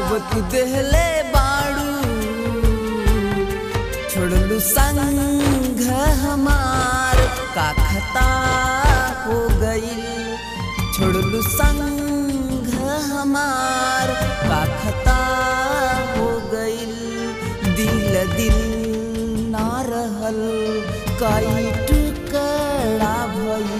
घाव तू देहले बाड़ू छोड़लू संग हमार का खता हो गईल छोड़लू संग हमार का खता हो गईल दिल दिल ना रहल कई टुकड़ा भइल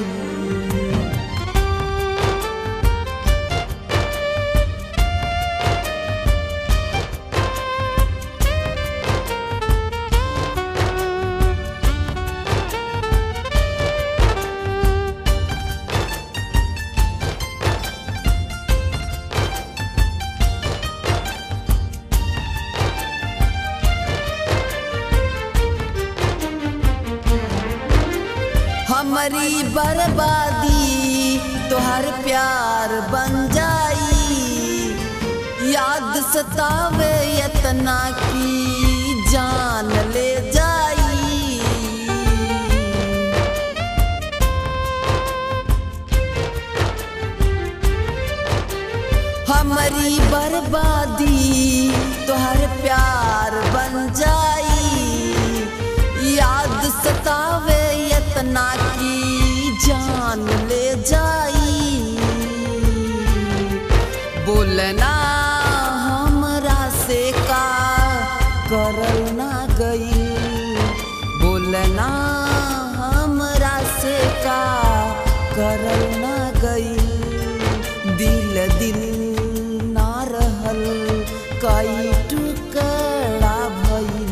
हमारी बर्बादी तोहर प्यार बन जाई याद सतावे यतना की जान ले जाई हमारी बर्बादी तोहर प्यार बन जाई याद सतावे यतना की जान ले जाई बोलना हमरा से का करल ना गई बोलना हमरा से का करल ना गई दिल दिल ना रहल कई टुकड़ा भइल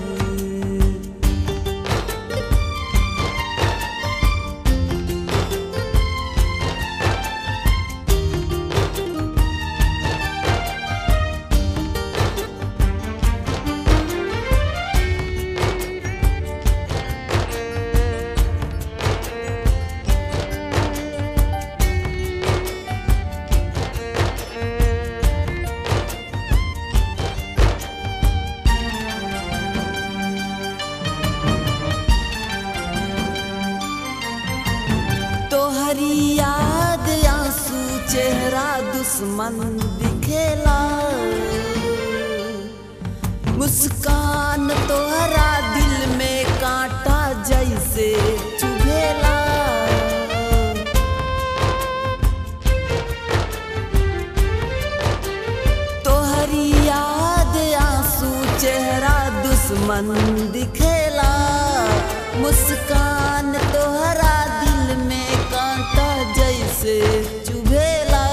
तोहरी याद आंसू चेहरा दुश्मन दिखेला मुस्कान तोहरा दिल में कांटा जैसे चुभेला तोहरी याद आंसू चेहरा दुश्मन दिखेला मुस्कान तोहरा दिल में कांटा जैसे चुभेला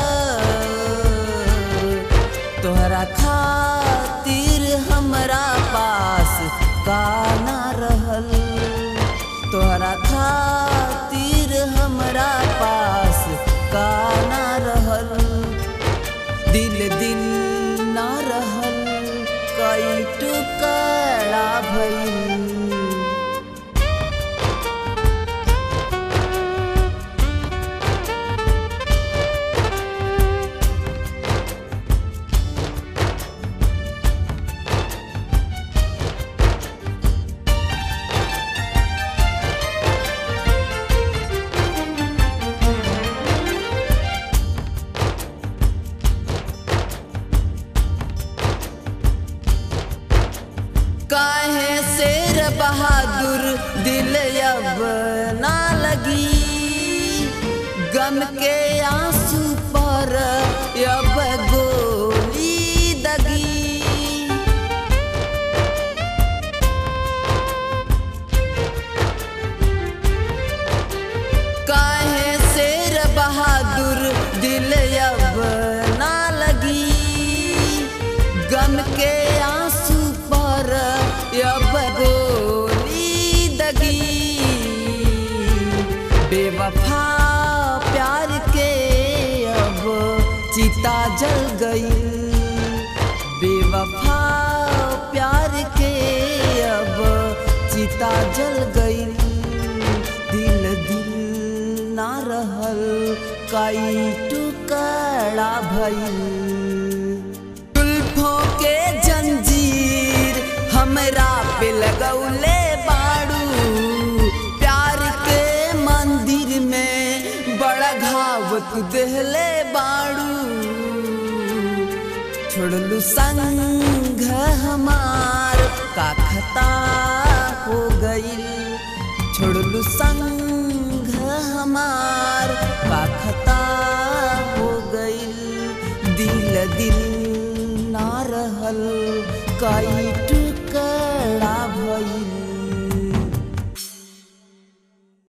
तोहरा खातिर हमरा पास का ना रहल तोहरा खातिर हमरा पास का ना रहल दिल दिल ना रहल कई टुकड़ा भइल काहे शेर बहादुर दिल अब ना लगी गम के आंसू पर अब गोली दगी काहे शेर बहादुर दिल अब ना लगी गम के आंसू पर अब गोली दगी बेवफा प्यार के अब चिता जल गई बेवफा प्यार के अब चिता जल गई दिल दिल ना रहल कई टुकड़ा भइल जुल्फों के जंजीर हमरा पे लगौले बाड़ू प्यार के मंदिर में बड़ा घाव तू देहले बाड़ू छोड़ल छोड़लू संग हमार का खता हो गईल छोड़लू संग हमार का खता हो गईल दिल दिल ना रहल काई टू